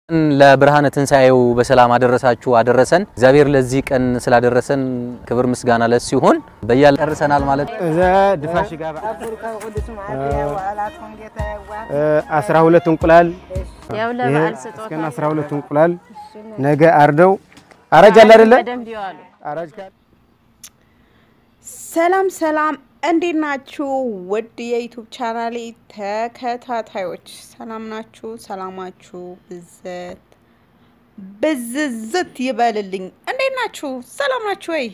ለብርሃነ ትንሣኤው በሰላም አደረሳችሁ አደረሰን። እግዚአብሔር ለዚህ ቀን ስላደረሰን ክብር ምስጋና ለሱ ይሁን። በያል ጨርሰናል ማለት እዛ ድፋሽ ጋር አስራ ሁለት እንቁላል ያው ይሄ ለበዓል ስጦታ እስከ አስራ ሁለት እንቁላል ነገ አርደው አራጅ አለ አይደለ? በደንብ ይዋሉ። አራጅ ካለ ሰላም ሰላም፣ እንዴት ናችሁ? ውድ የዩቱብ ቻናሌ ተከታታዮች ሰላም ናችሁ? ሰላማችሁ ብዘት ብዝዝት ይበልልኝ። እንዴት ናችሁ? ሰላም ናችሁ ወይ?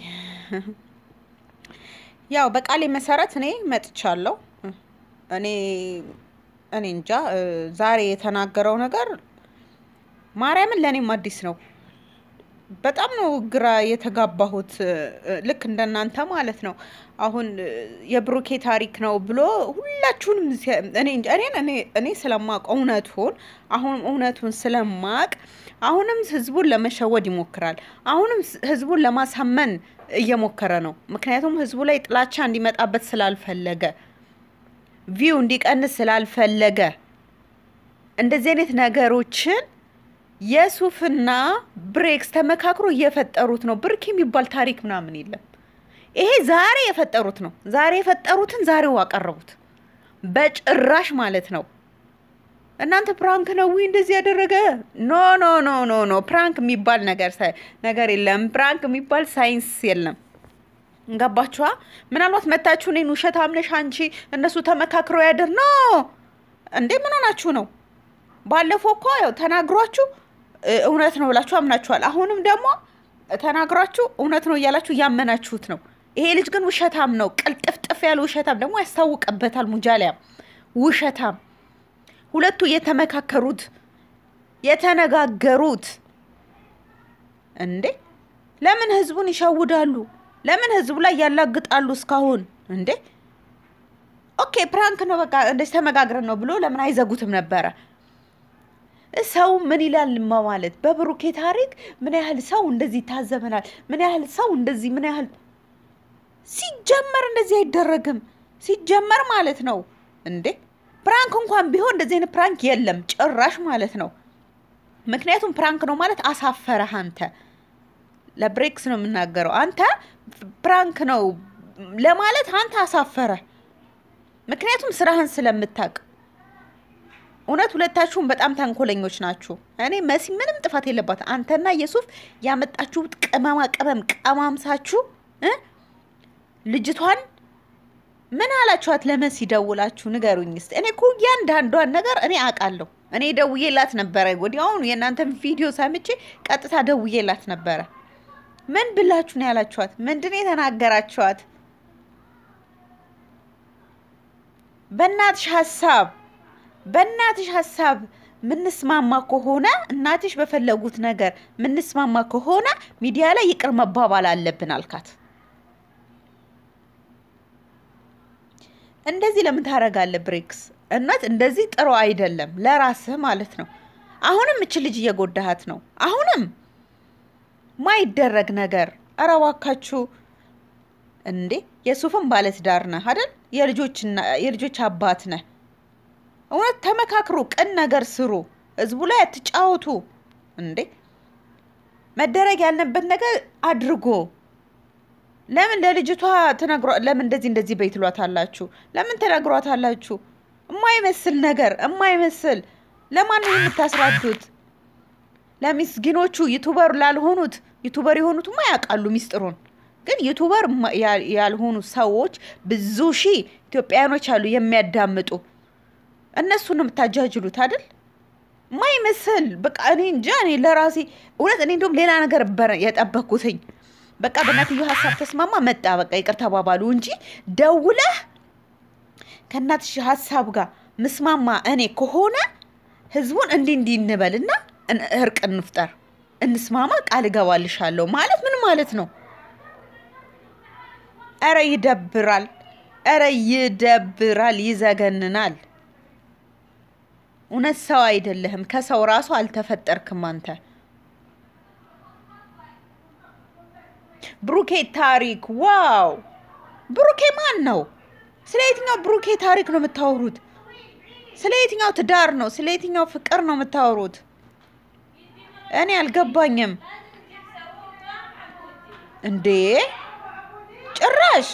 ያው በቃሌ መሰረት እኔ መጥቻለሁ። እኔ እኔ እንጃ እ፣ ዛሬ የተናገረው ነገር ማርያምን ለእኔም አዲስ ነው። በጣም ነው ግራ የተጋባሁት። እ፣ ልክ እንደናንተ ማለት ነው። አሁን እ፣ የብሩኬ ታሪክ ነው ብሎ ሁላችሁንም ሲያ- እኔ እንጃ፣ እኔን እኔ እኔ ስለማቅ እውነቱን አሁን እውነቱን ስለማቅ አሁንም ህዝቡን ለመሸወድ ይሞክራል። አሁንም ስ- ህዝቡን ለማሳመን እየሞከረ ነው። ምክንያቱም ህዝቡ ላይ ጥላቻ እንዲመጣበት ስላልፈለገ ቪው እንዲቀንስ ስላልፈለገ እንደዚህ አይነት ነገሮችን የሱፍና ብሬክስ ተመካክሮ እየፈጠሩት ነው። ብርክ የሚባል ታሪክ ምናምን የለም። ይሄ ዛሬ የፈጠሩት ነው። ዛሬ የፈጠሩትን ዛሬው አቀረቡት። በጭራሽ ማለት ነው። እናንተ ፕራንክ ነው ወይ እንደዚህ ያደረገ? ኖ ኖ ኖ ኖ ኖ ፕራንክ የሚባል ነገር ሳይ- ነገር የለም። ፕራንክ የሚባል ሳይንስ የለም። ገባችኋ? ምናልባት መታችሁ እኔን ውሸት አምነሽ አንቺ እነሱ ተመካክረው ያደር ኖ እንዴ ምን ሆናችሁ ነው? ባለፈው እኮ ያው ተናግሯችሁ እ፣ እውነት ነው ብላችሁ አምናችኋል። አሁንም ደግሞ ተናግሯችሁ እውነት ነው እያላችሁ እያመናችሁት ነው። ይሄ ልጅ ግን ውሸታም ነው። ቅልጥፍጥፍ ያለ ውሸታም ደግሞ ያስታውቅበታል። ሙጃሊያም ውሸታም፣ ሁለቱ የተመካከሩት የተነጋገሩት እንዴ ለምን ህዝቡን ይሸውዳሉ? ለምን ህዝቡ ላይ ያላግጣሉ? እስካሁን እንዴ ኦኬ ፕራንክ ነው በቃ እንደዚህ ተመጋግረን ነው ብሎ ለምን አይዘጉትም ነበረ? ሰው ምን ይላል ማ ማለት በብሩኬ ታሪክ ምን ያህል ሰው እንደዚህ ይታዘበናል? ምን ያህል ሰው እንደዚህ ምን ያህል ሲጀመር እንደዚህ አይደረግም። ሲጀመር ማለት ነው እንዴ ፕራንክ እንኳን ቢሆን እንደዚህ አይነት ፕራንክ የለም ጭራሽ ማለት ነው። ምክንያቱም ፕራንክ ነው ማለት አሳፈረህ አንተ ለብሬክስ ነው የምናገረው። አንተ ፕራንክ ነው ለማለት አንተ አሳፈረ። ምክንያቱም ስራህን ስለምታውቅ እውነት ሁለታችሁም በጣም ተንኮለኞች ናችሁ። እኔ መሲ ምንም ጥፋት የለባት። አንተና የሱፍ ያመጣችሁት ቅመማ ቅመም ቀማምሳችሁ እ ልጅቷን ምን አላችኋት? ለመሲ ደውላችሁ ንገሩኝ እስቲ። እኔ እኮ እያንዳንዷን ነገር እኔ አውቃለሁ። እኔ ደውዬላት ነበረ። ወዲያውኑ የእናንተን ቪዲዮ ሰምቼ ቀጥታ ደውዬላት ነበረ። ምን ብላችሁ ነው ያላችኋት? ምንድን ነው የተናገራችኋት? በእናትሽ ሀሳብ በእናትሽ ሀሳብ ምንስማማ ከሆነ እናትሽ በፈለጉት ነገር ምንስማማ ከሆነ ሚዲያ ላይ ይቅር መባባል አለብን አልካት። እንደዚህ ለምን ታደርጋለህ ብሬክስ? እውነት እንደዚህ ጥሩ አይደለም፣ ለራስህ ማለት ነው። አሁንም እች ልጅ እየጎዳሃት ነው። አሁንም ማይደረግ ነገር ኧረ እባካችሁ እንዴ! የሱፍም ባለትዳር ነህ አይደል? የልጆች አባት ነህ። እውነት ተመካክሩ፣ ቅን ነገር ስሩ፣ ህዝቡ ላይ አትጫወቱ። እንዴ መደረግ ያለበት ነገር አድርጎ ለምን ለልጅቷ ተነግሯ ለምን እንደዚህ እንደዚህ በይ ትሏታላችሁ? ለምን ተነግሯታላችሁ? እማይመስል ነገር እማይመስል ለማን ነው የምታስራዱት? ለሚስኪኖቹ ዩቱበር ላልሆኑት ዩቱበር የሆኑትማ ያውቃሉ ሚስጥሩን። ግን ዩቱበር ማ- ያ- ያልሆኑ ሰዎች ብዙ ሺህ ኢትዮጵያውያኖች አሉ የሚያዳምጡ። እነሱን ነው የምታጃጅሉት አይደል? ማይመስል በቃ እኔ እንጃ። እኔ ለራሴ እውነት እኔ እንደውም ሌላ ነገር ነበረ የጠበኩትኝ። በቃ በእናትዮ ሀሳብ ተስማማ መጣ፣ በቃ ይቅር ተባባሉ እንጂ ደውለህ ከእናትሽ ሀሳብ ጋር ምስማማ እኔ ከሆነ ህዝቡን እንዲህ እንዲህ እንበልና እን- እርቅ እንፍጠር፣ እንስማማ፣ ቃል እገባልሻለሁ ማለት ምን ማለት ነው? ኧረ ይደብራል፣ ኧረ ይደብራል፣ ይዘገንናል። እውነት ሰው አይደለህም። ከሰው ራሱ አልተፈጠርክም አንተ። ብሩኬ ታሪክ ዋው! ብሩኬ ማን ነው? ስለ የትኛው ብሩኬ ታሪክ ነው የምታወሩት? ስለ የትኛው ትዳር ነው? ስለ የትኛው ፍቅር ነው የምታወሩት? እኔ አልገባኝም እንዴ ጭራሽ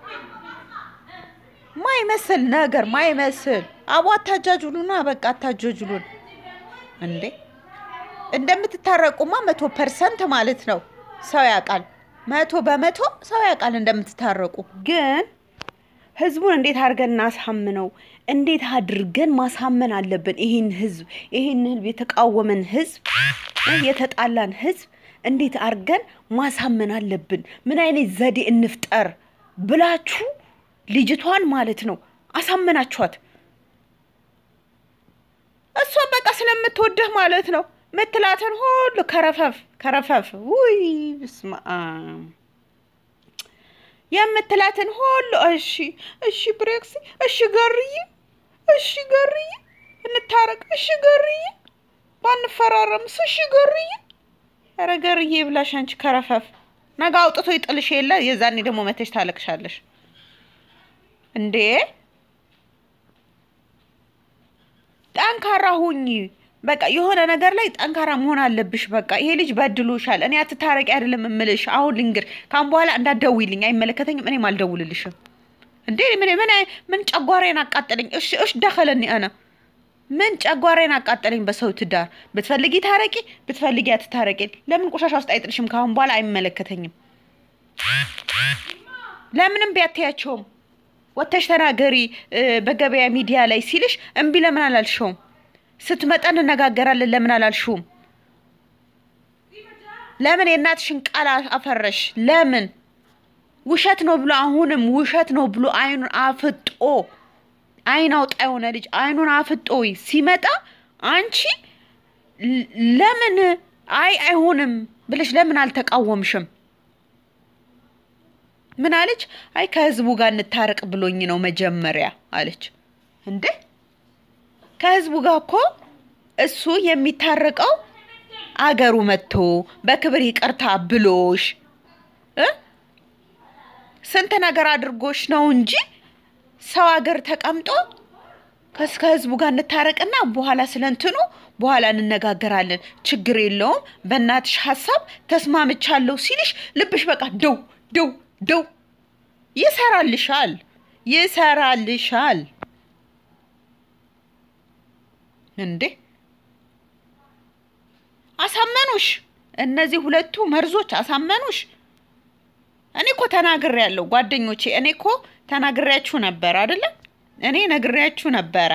ማይመስል ነገር ማይመስል አቦ አታጃጅሉና በቃ አታጃጅሉን እንዴ እንደምትታረቁማ መቶ ፐርሰንት ማለት ነው ሰው ያውቃል መቶ በመቶ ሰው ያውቃል እንደምትታረቁ ግን ህዝቡን እንዴት አድርገን እናሳምነው? እንዴት አድርገን ማሳመን አለብን? ይህን ህዝብ ይህን ህዝብ የተቃወመን ህዝብ የተጣላን ህዝብ እንዴት አድርገን ማሳመን አለብን? ምን አይነት ዘዴ እንፍጠር ብላችሁ ልጅቷን ማለት ነው አሳመናችኋት። እሷ በቃ ስለምትወድህ ማለት ነው ምትላትን ሁሉ ከረፈፍ ከረፈፍ ውይ ብስማ የምትላትን ሁሉ እሺ እሺ ብሬክሲ እሺ ገርዬ እሺ ገርዬ እንታረቅ እሺ ገርዬ ባንፈራረምስ እሺ ገርዬ ኧረ ገርዬ ብላሽ አንቺ ከረፈፍ ነገ አውጥቶ ይጥልሽ የለ የዛኔ ደግሞ መተሽ ታለቅሻለሽ እንዴ ጠንካራ ሁኚ በቃ የሆነ ነገር ላይ ጠንካራ መሆን አለብሽ። በቃ ይሄ ልጅ በድሎሻል። እኔ አትታረቂ አይደለም እምልሽ። አሁን ልንገር፣ ካሁን በኋላ እንዳትደውይልኝ፣ አይመለከተኝም። እኔም አልደውልልሽም። እንዴ ምን ምን ምን ጨጓራዬን አቃጠለኝ። እሺ እሺ ደኸለኒ አነ ምን ጨጓራዬን አቃጠለኝ። በሰው ትዳር ብትፈልጊ ታረቂ፣ ብትፈልጊ አትታረቂ። ለምን ቆሻሻ ውስጥ አይጥልሽም? ካሁን በኋላ አይመለከተኝም። ለምንም ቢያትያቸውም ወተሽ ተናገሪ በገበያ ሚዲያ ላይ ሲልሽ እምቢ ለምን አላልሽውም? ስትመጣ እንነጋገራለን ለምን አላልሽውም? ለምን የእናትሽን ቃል አፈረሽ? ለምን ውሸት ነው ብሎ አሁንም ውሸት ነው ብሎ አይኑን አፍጦ አይን አውጣ የሆነ ልጅ አይኑን አፍጦ ሲመጣ አንቺ ለምን አይ አይሆንም ብለሽ ለምን አልተቃወምሽም? ምን አለች? አይ ከህዝቡ ጋር እንታረቅ ብሎኝ ነው መጀመሪያ አለች። እንዴ ከህዝቡ ጋር እኮ እሱ የሚታረቀው አገሩ መጥቶ በክብር ይቅርታ ብሎሽ እ ስንት ነገር አድርጎሽ ነው እንጂ ሰው ሀገር ተቀምጦ ከህዝቡ ጋር እንታረቅና በኋላ ስለ እንትኑ በኋላ እንነጋገራለን፣ ችግር የለውም በእናትሽ ሀሳብ ተስማምቻለሁ ሲልሽ ልብሽ በቃ ደው ደው ደው ይሰራልሻል፣ ይሰራልሻል። እንዴ አሳመኑሽ? እነዚህ ሁለቱ መርዞች አሳመኑሽ? እኔ እኮ ተናግሬያለሁ ጓደኞቼ፣ እኔ እኮ ተናግሬያችሁ ነበር አይደለም? እኔ ነግሬያችሁ ነበረ።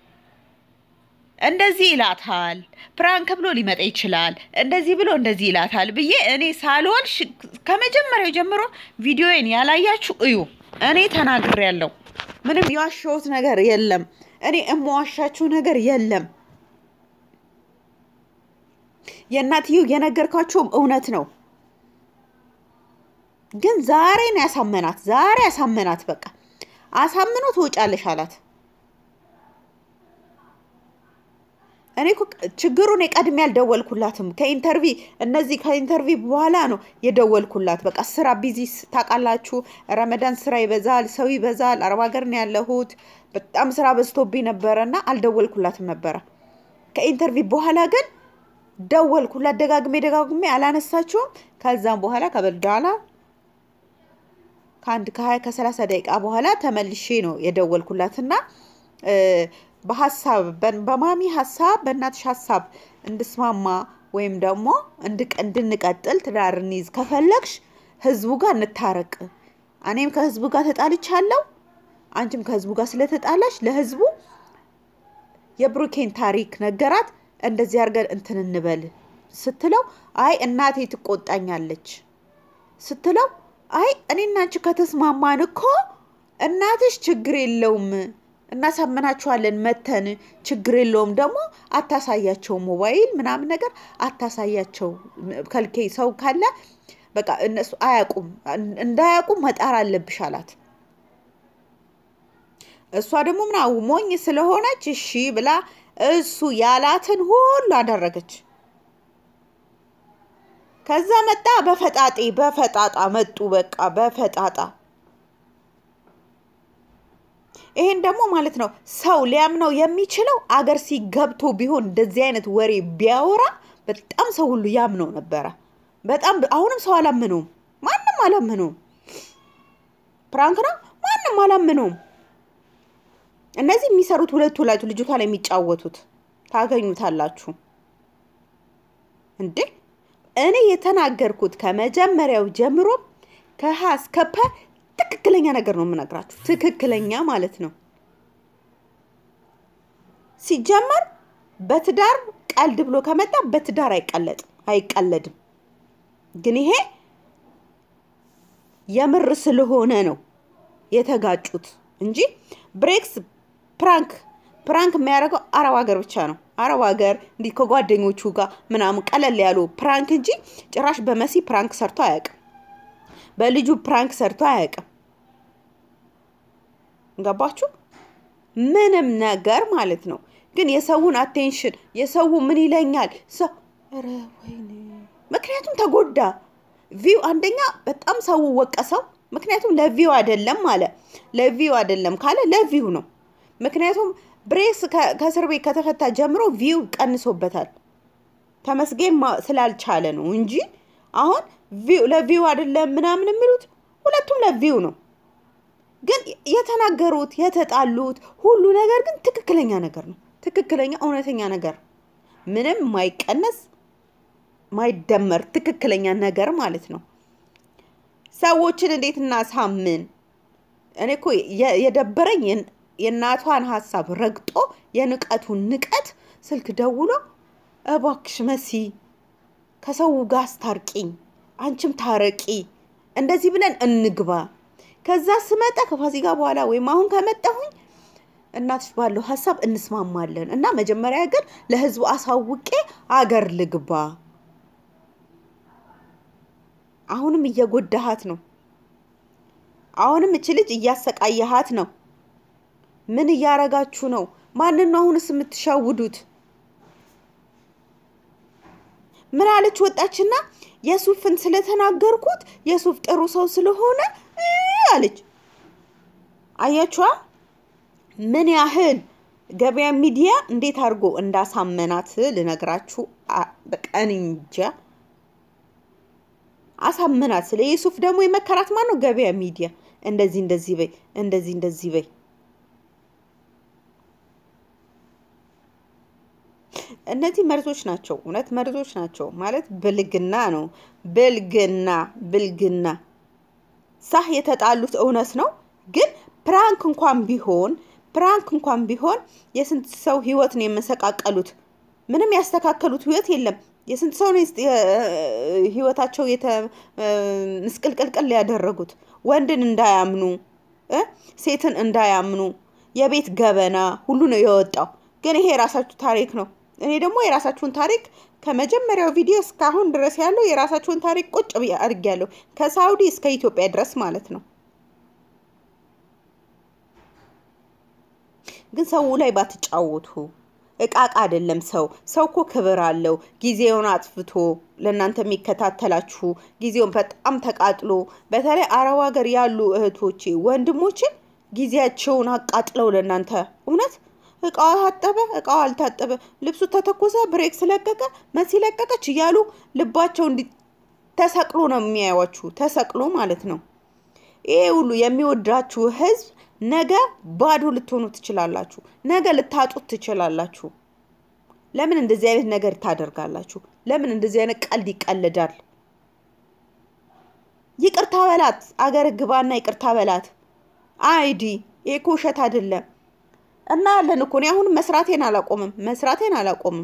እንደዚህ ይላታል፣ ፕራንክ ብሎ ሊመጣ ይችላል፣ እንደዚህ ብሎ እንደዚህ ይላታል ብዬ እኔ ሳልሆን ከመጀመሪያው ጀምሮ ቪዲዮዬን ያላያችሁ እዩ። እኔ ተናግሬያለሁ። ምንም የዋሸሁት ነገር የለም። እኔ እመዋሻችሁ ነገር የለም። የእናትየው የነገርኳቸውም እውነት ነው። ግን ዛሬ ነው ያሳመናት። ዛሬ ያሳመናት። በቃ አሳምኖ ትወጫለሽ አላት። እኔ እኮ ችግሩን ቀድሜ አልደወልኩላትም። ከኢንተርቪ እነዚህ ከኢንተርቪ በኋላ ነው የደወልኩላት። በቃ ስራ ቢዚ ታውቃላችሁ፣ ረመዳን ስራ ይበዛል፣ ሰው ይበዛል። አረብ ሀገር ነው ያለሁት። በጣም ስራ በዝቶብኝ ነበረ እና አልደወልኩላትም ነበረ። ከኢንተርቪ በኋላ ግን ደወልኩላት፣ ደጋግሜ ደጋግሜ አላነሳችውም። ከዛም በኋላ ከበዳላ ከአንድ ከሀያ ከሰላሳ ደቂቃ በኋላ ተመልሼ ነው የደወልኩላትና በሀሳብ በማሚ ሀሳብ በእናትሽ ሀሳብ እንድስማማ ወይም ደግሞ እንድንቀጥል ትዳር እንይዝ ከፈለግሽ ህዝቡ ጋር እንታረቅ። እኔም ከህዝቡ ጋር ተጣልቻለሁ፣ አንቺም ከህዝቡ ጋር ስለተጣላሽ ለህዝቡ የብሩኬን ታሪክ ነገራት። እንደዚህ አድርገን እንትን እንበል ስትለው አይ እናቴ ትቆጣኛለች ስትለው አይ እኔና አንቺ ከተስማማን እኮ እናትሽ ችግር የለውም እናሳምናችኋለን መተን ችግር የለውም። ደግሞ አታሳያቸው ሞባይል ምናምን ነገር አታሳያቸው። ከልኬ ሰው ካለ በቃ እነሱ አያውቁም፣ እንዳያውቁም መጣር አለብሽ አላት። እሷ ደግሞ ምና ሞኝ ስለሆነች እሺ ብላ እሱ ያላትን ሁሉ አደረገች። ከዛ መጣ በፈጣጤ በፈጣጣ መጡ። በቃ በፈጣጣ ይሄን ደግሞ ማለት ነው ሰው ሊያምነው የሚችለው አገር ሲገብቶ ቢሆን እንደዚህ አይነት ወሬ ቢያወራ በጣም ሰው ሁሉ ያምነው ነበረ። በጣም አሁንም ሰው አላመነውም። ማንም አላመነውም። ፕራንክ ነው፣ ማንም አላመነውም። እነዚህ የሚሰሩት ሁለቱ ላይ ልጅቷ ላይ የሚጫወቱት ታገኙታላችሁ እንዴ። እኔ የተናገርኩት ከመጀመሪያው ጀምሮ ከሀ እስከ ፐ ትክክለኛ ነገር ነው የምነግራችሁ። ትክክለኛ ማለት ነው። ሲጀመር በትዳር ቀልድ ብሎ ከመጣ በትዳር አይቀለጥም አይቀለድም። ግን ይሄ የምር ስለሆነ ነው የተጋጩት እንጂ ብሬክስ ፕራንክ ፕራንክ የሚያደርገው አረብ ሀገር ብቻ ነው። አረብ ሀገር እንዲህ ከጓደኞቹ ጋር ምናምን ቀለል ያሉ ፕራንክ እንጂ ጭራሽ በመሲ ፕራንክ ሰርቶ አያውቅም። በልጁ ፕራንክ ሰርቶ አያውቅም። ገባችሁ? ምንም ነገር ማለት ነው። ግን የሰውን አቴንሽን የሰው ምን ይለኛል ሰው ኧረ ወይኔ ምክንያቱም ተጎዳ። ቪው አንደኛ በጣም ሰው ወቀሰው። ምክንያቱም ለቪው አይደለም አለ። ለቪው አይደለም ካለ ለቪው ነው። ምክንያቱም ብሬስ ከእስር ቤት ከተፈታ ጀምሮ ቪው ቀንሶበታል። ተመስገን ስላልቻለ ነው እንጂ አሁን ለቪው አይደለም ምናምን የሚሉት ሁለቱም ለቪው ነው። ግን የተናገሩት የተጣሉት ሁሉ ነገር ግን ትክክለኛ ነገር ነው። ትክክለኛ እውነተኛ ነገር ምንም ማይቀነስ ማይደመር ትክክለኛ ነገር ማለት ነው። ሰዎችን እንዴት እናሳምን? እኔ እኮ የደበረኝ የእናቷን ሀሳብ ረግጦ የንቀቱን ንቀት ስልክ ደውሎ እባክሽ መሲ ከሰው ጋር አስታርቂኝ፣ አንቺም ታረቂ፣ እንደዚህ ብለን እንግባ። ከዛ ስመጣ ከፋሲካ በኋላ ወይም አሁን ከመጣሁኝ እናትሽ ባለው ሀሳብ እንስማማለን እና መጀመሪያ ግን ለህዝቡ አሳውቄ አገር ልግባ። አሁንም እየጎዳሃት ነው። አሁንም እች ልጅ እያሰቃየሃት ነው። ምን እያረጋችሁ ነው? ማንን ነው አሁንስ የምትሻውዱት? ምን አለች ወጣችና የሱፍን ስለተናገርኩት የሱፍ ጥሩ ሰው ስለሆነ አለች። አያችኋ ምን ያህል ገበያ ሚዲያ እንዴት አድርጎ እንዳሳመናት ልነግራችሁ በቃ እኔ እንጃ። አሳመናት። ስለ የሱፍ ደግሞ የመከራት ማን ነው? ገበያ ሚዲያ። እንደዚህ እንደዚህ በይ፣ እንደዚህ እንደዚህ በይ። እነዚህ መርዞች ናቸው፣ እውነት መርዞች ናቸው። ማለት ብልግና ነው። ብልግና ብልግና ሳህ የተጣሉት እውነት ነው። ግን ፕራንክ እንኳን ቢሆን ፕራንክ እንኳን ቢሆን የስንት ሰው ህይወት ነው የመሰቃቀሉት። ምንም ያስተካከሉት ህይወት የለም። የስንት ሰው ነው ህይወታቸው ምስቅልቅልቅል ያደረጉት። ወንድን እንዳያምኑ ሴትን እንዳያምኑ የቤት ገበና ሁሉ ነው የወጣው። ግን ይሄ የራሳችሁ ታሪክ ነው። እኔ ደግሞ የራሳችሁን ታሪክ ከመጀመሪያው ቪዲዮ እስካሁን ድረስ ያለው የራሳችሁን ታሪክ ቁጭ አድርጊያለሁ ከሳውዲ እስከ ኢትዮጵያ ድረስ ማለት ነው። ግን ሰው ላይ ባትጫወቱ እቃቃ አይደለም። ሰው ሰው እኮ ክብር አለው። ጊዜውን አጥፍቶ ለእናንተ የሚከታተላችሁ ጊዜውን በጣም ተቃጥሎ፣ በተለይ አረብ ሀገር ያሉ እህቶቼ ወንድሞቼ ጊዜያቸውን አቃጥለው ለእናንተ እውነት እቃዋ ታጠበ፣ እቃዋ አልታጠበ፣ ልብሱ ተተኮሰ፣ ብሬክስ ለቀቀ፣ መሲ ለቀቀች እያሉ ልባቸው እንዲ ተሰቅሎ ነው የሚያዩዋችሁ። ተሰቅሎ ማለት ነው። ይሄ ሁሉ የሚወዳችሁ ህዝብ ነገ ባዶ ልትሆኑ ትችላላችሁ። ነገ ልታጡት ትችላላችሁ። ለምን እንደዚህ አይነት ነገር ታደርጋላችሁ? ለምን እንደዚህ አይነት ቀልድ ይቀልዳል? ይቅርታ በላት፣ አገር ግባና ይቅርታ በላት። አይዲ ይሄ እኮ ውሸት አይደለም። እና ያለን እኮ እኔ አሁንም መስራቴን አላቆምም፣ መስራቴን አላቆምም።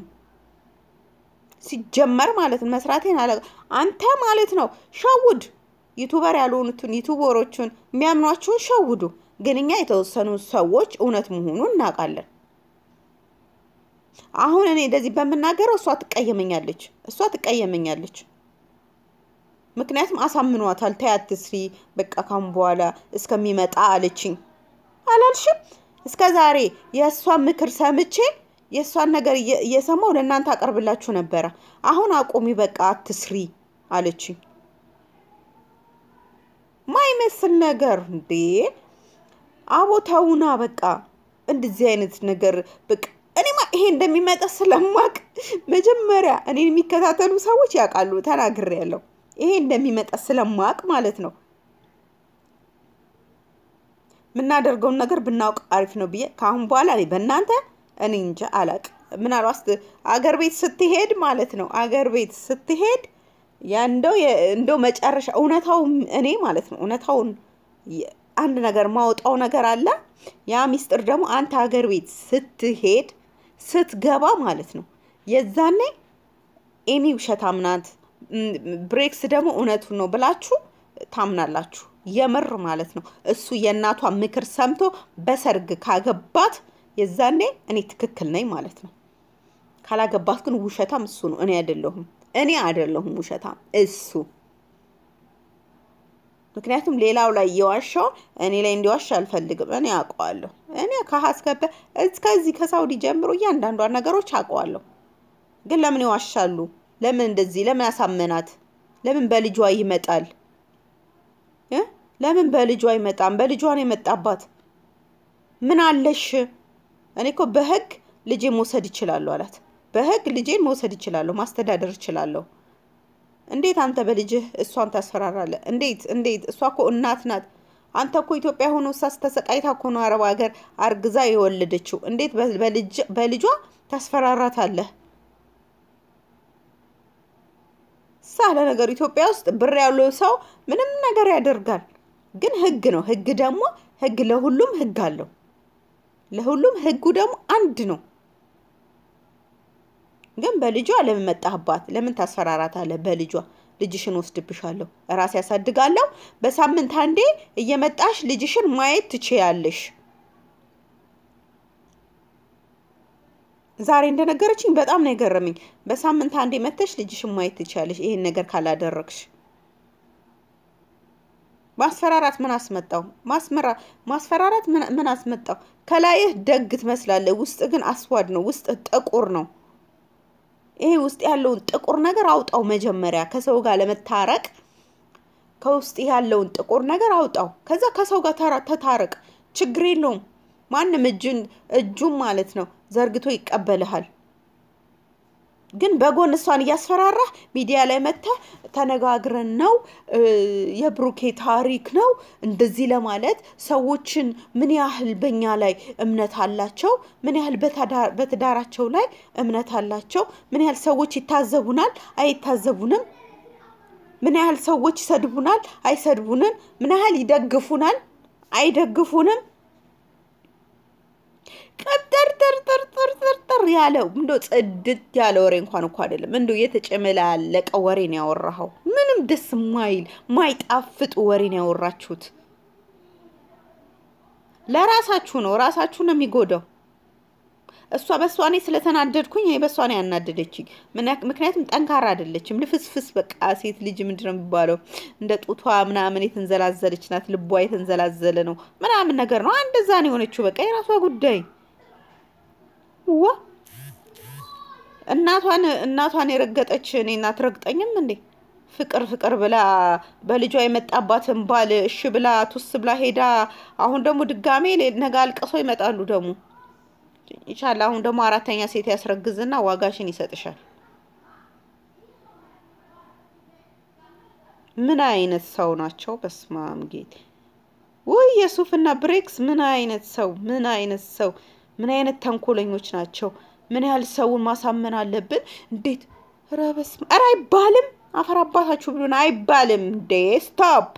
ሲጀመር ማለት ነው መስራቴን አላ አንተ ማለት ነው ሸውድ ዩቱበር ያልሆኑትን ዩቱበሮቹን የሚያምኗችሁን ሸውዱ። ግን እኛ የተወሰኑ ሰዎች እውነት መሆኑን እናውቃለን። አሁን እኔ እንደዚህ በምናገረው እሷ ትቀየመኛለች፣ እሷ ትቀየመኛለች። ምክንያቱም አሳምኗታል። ተይ አትስሪ፣ በቃ ካሁን በኋላ እስከሚመጣ አለችኝ። አላልሽም? እስከ ዛሬ የእሷን ምክር ሰምቼ የእሷን ነገር እየሰማው ለእናንተ አቀርብላችሁ ነበረ። አሁን አቁሚ፣ በቃ አትስሪ አለችኝ። ማይመስል ነገር እንዴ! አቦ ተውና፣ በቃ እንደዚህ አይነት ነገር በቃ እኔማ ይሄ እንደሚመጣ ስለማቅ መጀመሪያ እኔን የሚከታተሉ ሰዎች ያውቃሉ፣ ተናግሬያለሁ። ይሄ እንደሚመጣ ስለማቅ ማለት ነው የምናደርገውን ነገር ብናውቅ አሪፍ ነው ብዬ ከአሁን በኋላ እኔ በእናንተ እኔ እንጃ አላቅም። ምናልባት አገር ቤት ስትሄድ ማለት ነው አገር ቤት ስትሄድ ያ እንደው የ- እንደው መጨረሻ እውነታው እኔ ማለት ነው እውነታውን የ- አንድ ነገር ማውጣው ነገር አለ። ያ ሚስጥር ደግሞ አንተ ሀገር ቤት ስትሄድ ስትገባ ማለት ነው የዛኔ ኤሚ ውሸታም ናት፣ ም፣ ብሬክስ ደግሞ እውነቱን ነው ብላችሁ ታምናላችሁ። የምር ማለት ነው። እሱ የእናቷ ምክር ሰምቶ በሰርግ ካገባት የዛኔ እኔ ትክክል ነኝ ማለት ነው። ካላገባት ግን ውሸታም እሱ ነው፣ እኔ አይደለሁም። እኔ አይደለሁም ውሸታም እሱ። ምክንያቱም ሌላው ላይ እየዋሻው እኔ ላይ እንዲዋሽ አልፈልግም። እኔ አውቀዋለሁ። እኔ ከሀስከበ እስከዚህ ከሳውዲ ጀምሮ እያንዳንዷን ነገሮች አውቀዋለሁ። ግን ለምን ይዋሻሉ? ለምን እንደዚህ? ለምን ያሳመናት? ለምን በልጇ ይመጣል እ? ለምን በልጇ አይመጣም? በልጇ ነው የመጣባት። ምን አለሽ? እኔ እኮ በህግ ልጄን መውሰድ ይችላለሁ አላት። በህግ ልጄን መውሰድ ይችላለሁ፣ ማስተዳደር ይችላለሁ። እንዴት አንተ በልጅህ እሷን ታስፈራራለህ? እንዴት እንዴት? እሷ እኮ እናት ናት። አንተ እኮ ኢትዮጵያ ሆኖ እሷ ተሰቃይታ እኮ ነው አረብ ሀገር አርግዛ የወለደችው። እንዴት በ- በልጅ- በልጇ ታስፈራራታለህ? ሳለ ነገር ኢትዮጵያ ውስጥ ብር ያለው ሰው ምንም ነገር ያደርጋል። ግን ህግ ነው። ህግ ደግሞ ህግ ለሁሉም ህግ አለው። ለሁሉም ህጉ ደግሞ አንድ ነው። ግን በልጇ ለምን መጣህባት? ለምን ታስፈራራታለህ? በልጇ ልጅሽን ወስድብሻለሁ፣ ራሴ ያሳድጋለሁ። በሳምንት አንዴ እየመጣሽ ልጅሽን ማየት ትችያለሽ። ዛሬ እንደነገረችኝ በጣም ነው የገረመኝ። በሳምንት አንዴ መተሽ ልጅሽን ማየት ትችያለሽ፣ ይሄን ነገር ካላደረግሽ። ማስፈራራት ምን አስመጣው? ማስመራ ማስፈራራት ምን ምን አስመጣው? ከላይህ ደግ ትመስላለህ፣ ውስጥ ግን አስዋድ ነው። ውስጥ ጥቁር ነው። ይሄ ውስጥ ያለውን ጥቁር ነገር አውጣው። መጀመሪያ ከሰው ጋር ለመታረቅ ከውስጥ ያለውን ጥቁር ነገር አውጣው። ከዛ ከሰው ጋር ተራ- ተታረቅ። ችግር የለውም። ማንም እጁን እጁን ማለት ነው ዘርግቶ ይቀበልሃል። ግን በጎን እሷን እያስፈራራህ ሚዲያ ላይ መጥተህ ተነጋግረን ነው እ፣ የብሩኬ ታሪክ ነው እንደዚህ ለማለት ሰዎችን ምን ያህል በእኛ ላይ እምነት አላቸው፣ ምን ያህል በታዳ- በትዳራቸው ላይ እምነት አላቸው፣ ምን ያህል ሰዎች ይታዘቡናል፣ አይታዘቡንም፣ ምን ያህል ሰዎች ይሰድቡናል፣ አይሰድቡንም፣ ምን ያህል ይደግፉናል፣ አይደግፉንም ቅጥርጥርጥርጥርጥር ያለው እንዶ ጽድት ያለ ወሬ እንኳን እኮ አይደለም። እንዶ የተጨመላለቀ ወሬ ነው ያወራኸው። ምንም ደስ ማይል ማይጣፍጥ ወሬ ነው ያወራችሁት። ለራሳችሁ ነው፣ ራሳችሁ ነው የሚጎዳው። እሷ በእሷ እኔ ስለተናደድኩኝ ይሄ በእሷ ነው ያናደደችኝ። ምና- ምክንያቱም ጠንካራ አይደለችም። ልፍስፍስ በቃ ሴት ልጅ ምንድን ነው የሚባለው እንደ ጡቷ ምናምን የተንዘላዘለች ናት። ልቧ የተንዘላዘለ ነው ምናምን ነገር ነው። እንደዛ ነው የሆነችው። በቃ የራሷ ጉዳይ ዋ እናቷን እናቷን የረገጠች እኔ እናት ረግጠኝም እንዴ? ፍቅር ፍቅር ብላ በልጇ የመጣባትን ባል እሺ ብላ ቱስ ብላ ሄዳ አሁን ደግሞ ድጋሜ ሌ- ነገ አልቅሰው ይመጣሉ ደግሞ ይቻል አሁን ደግሞ አራተኛ ሴት ያስረግዝና ዋጋሽን ይሰጥሻል። ምን አይነት ሰው ናቸው? በስማም ጌት ውይ የሱፍና ብሬክስ ምን አይነት ሰው ምን አይነት ሰው ምን አይነት ተንኮለኞች ናቸው? ምን ያህል ሰውን ማሳመን አለብን? እንዴት ኧረ በስመ ኧረ አይባልም። አፈር አባታችሁ ብሎን አይባልም እንዴ! ስቶፕ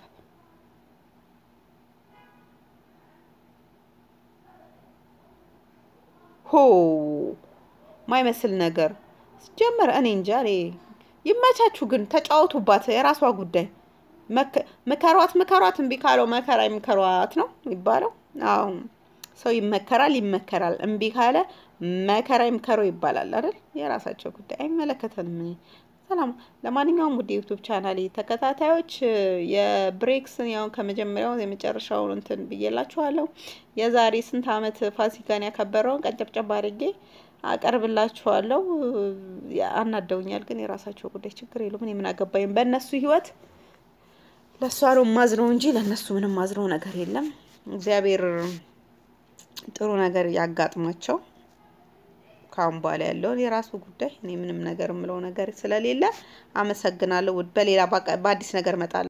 ሆ ማይመስል ነገር ሲጀመር እኔ እንጃ። እኔ ይመቻችሁ፣ ግን ተጫወቱባት፣ የራሷ ጉዳይ። መከ- ምከሯት ምከሯት፣ እምቢ ካለው መከራ ይምከሯት ነው የሚባለው። አዎ ሰው ይመከራል ይመከራል፣ እምቢ ካለ መከራ ይምከረው ይባላል አይደል? የራሳቸው ጉዳይ አይመለከተንም። እኔ ሰላም። ለማንኛውም ውድ የዩቱብ ቻናል ተከታታዮች የብሬክስን ያው ከመጀመሪያው የመጨረሻውን እንትን ብዬላችኋለሁ። የዛሬ ስንት ዓመት ፋሲካን ያከበረውን ቀጨብጨብ አድርጌ አቀርብላችኋለሁ። አናደውኛል፣ ግን የራሳቸው ጉዳይ ችግር የለውም። እኔ ምን አገባኝ በእነሱ ህይወት። ለእሷ ነው ማዝነው እንጂ ለእነሱ ምንም ማዝነው ነገር የለም። እግዚአብሔር ጥሩ ነገር ያጋጥማቸው። ከአሁን በኋላ ያለውን የራሱ ጉዳይ። እኔ ምንም ነገር የምለው ነገር ስለሌለ አመሰግናለሁ። ውድ በሌላ በአዲስ ነገር እመጣለሁ።